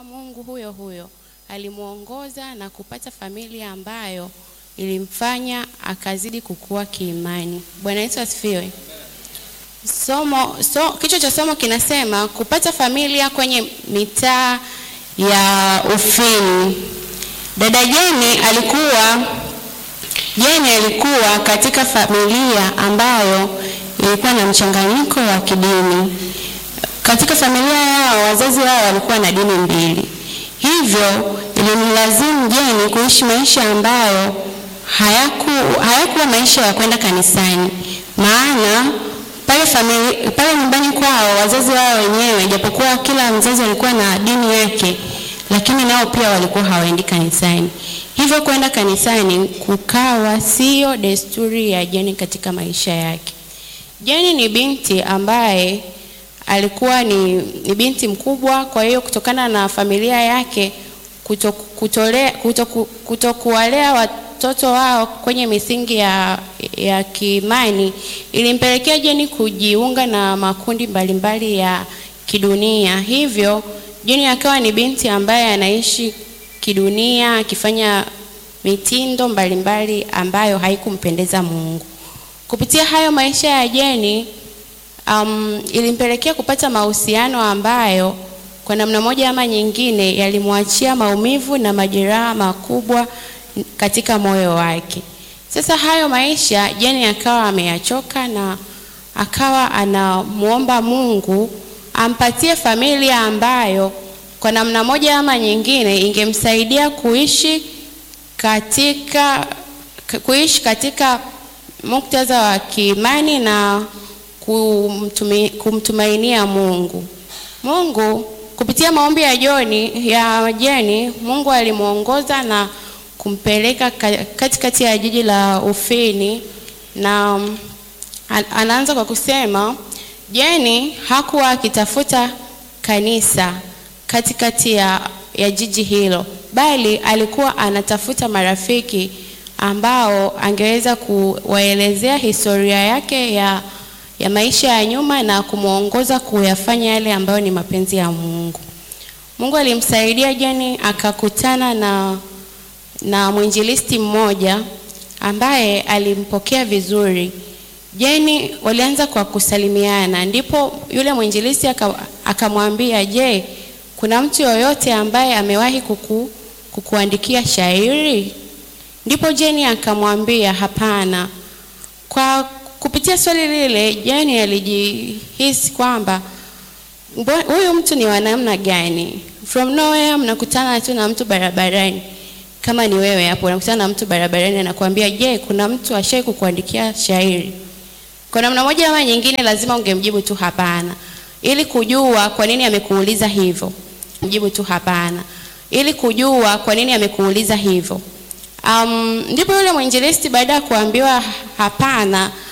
kwamba Mungu huyo huyo alimwongoza na kupata familia ambayo ilimfanya akazidi kukua kiimani. Bwana Yesu asifiwe. Somo so, kichwa cha somo kinasema kupata familia kwenye mitaa ya Ufini. Dada Jeni alikuwa Jeni alikuwa katika familia ambayo ilikuwa na mchanganyiko wa kidini. Katika familia yao wazazi wao walikuwa na dini mbili, hivyo ilimlazimu Jeni kuishi maisha ambayo hayaku hayakuwa maisha ya kwenda kanisani, maana pale famili, pale nyumbani kwao wazazi wao wenyewe, japokuwa kila mzazi alikuwa na dini yake, lakini nao pia walikuwa hawaendi kanisani. Hivyo kwenda kanisani kukawa sio desturi ya Jeni katika maisha yake. Jeni ni binti ambaye alikuwa ni, ni binti mkubwa, kwa hiyo kutokana na familia yake kuto, kutolea, kuto, kuto kuwalea watoto wao kwenye misingi ya, ya kiimani ilimpelekea Jeni kujiunga na makundi mbalimbali ya kidunia. Hivyo Jeni akawa ni binti ambaye anaishi kidunia akifanya mitindo mbalimbali ambayo haikumpendeza Mungu. Kupitia hayo maisha ya Jeni um, ilimpelekea kupata mahusiano ambayo kwa namna moja ama nyingine yalimwachia maumivu na majeraha makubwa katika moyo wake. Sasa hayo maisha Jeni akawa ameyachoka na akawa anamuomba Mungu ampatie familia ambayo kwa namna moja ama nyingine ingemsaidia kuishi katika kuishi katika muktadha wa kiimani na kumtumi, kumtumainia Mungu. Mungu kupitia maombi ya Joni ya Jeni, Mungu alimwongoza na kumpeleka katikati ya jiji la Ufini, na anaanza kwa kusema Jeni hakuwa akitafuta kanisa katikati ya, ya jiji hilo, bali alikuwa anatafuta marafiki ambao angeweza kuwaelezea historia yake ya, ya maisha ya nyuma na kumwongoza kuyafanya yale ambayo ni mapenzi ya Mungu. Mungu alimsaidia Jeni akakutana na, na mwinjilisti mmoja ambaye alimpokea vizuri. Jeni walianza kwa kusalimiana, ndipo yule mwinjilisti akamwambia, je, kuna mtu yoyote ambaye amewahi kuku, kukuandikia shairi? Ndipo Jeni akamwambia hapana. Kwa kupitia swali lile, Jeni alijihisi kwamba huyu mtu ni wa namna gani? From nowhere mnakutana tu na mtu barabarani, kama ni wewe hapo unakutana na mtu barabarani anakuambia, je, kuna mtu ashai kukuandikia shairi? Kwa namna moja ama nyingine, lazima ungemjibu tu hapana, ili kujua kwa nini amekuuliza hivyo. Mjibu tu hapana, ili kujua kwa nini amekuuliza hivyo. Um, ndipo yule mwinjilisti baada ya kuambiwa hapana